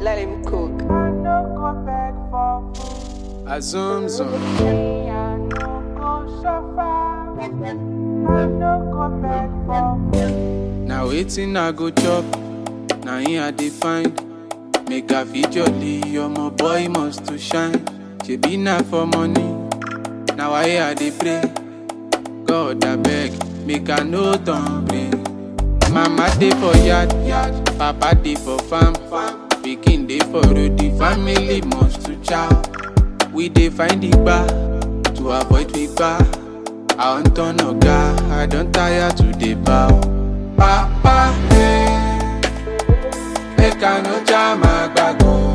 let him cook. I no go beg for food. I zoom zoom. Me, I no go suffer. I no go beg for food. Now waiting I go chop. Now here I dey find. Make a fit jolly, my boy must to shine. She be not for money. Now I hear I dey pray. God I beg, make I no turn play. Mama dey for yard, yard. Papa dey for farm, farm. Pikin dey for road, the family must to chow. We dey find the bar to avoid we bar. I want turn oga, I don tire to dey bow. Papa, eh, make I no jam agbago.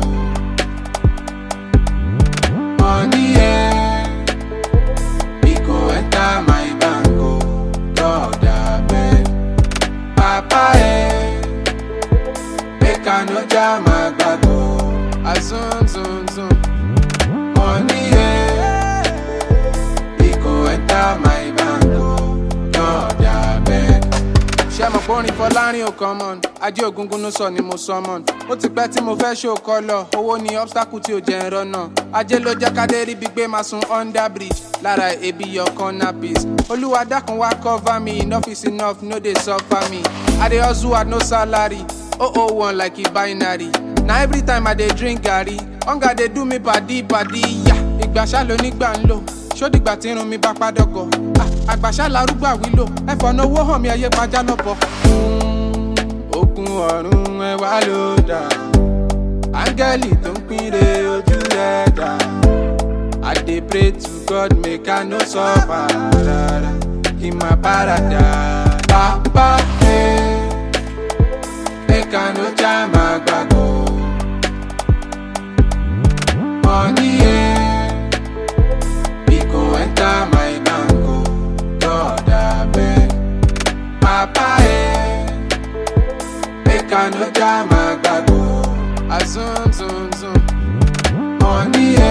Money, eh, e go enter my bank, oh. God abeg. Papa, eh, make I no jam agbago. Azun, zun, zun. Money, eh, e go enter my bank, oh. God abeg. ṣé mo kórin fọlárin ò common ajé ògúngún ló sọ ni mo summon ó ti pẹ́ tí mo fẹ́ ṣó kọlọ̀ owó ni obstacle tí ò jẹ́ ń rọ́nà ajé ló jẹ́ kádé ríbi gbé máa sun under bridge lára ebi yọ corner piece olúwa dákun wá cover me enough is enough no dey suffer me i dey hustle at no salary oh oh one like e binary na every time i dey drink garri hunger dey do me padi padi yá ìgbà ṣá ló nígbà ń lò ṣódìgbà tí irun mi bá pádọ́gọ̀ Ah, àgbàṣà larúgbà wílò ẹ̀fọ́ náwó hàn mí ayé pajá lọ́bọ̀. ogun ọ̀run ẹ wá ló dà áńgẹ́lì tó ń pínre ojú ẹ̀ dà i dey pray to god make i no suffer rárá kí n má bára dà. bàbá ẹ make i no jam àgbàgbọ́. money ẹ. e go enter my bank o god abeg papa eh make i no jam agbago azun zun zun money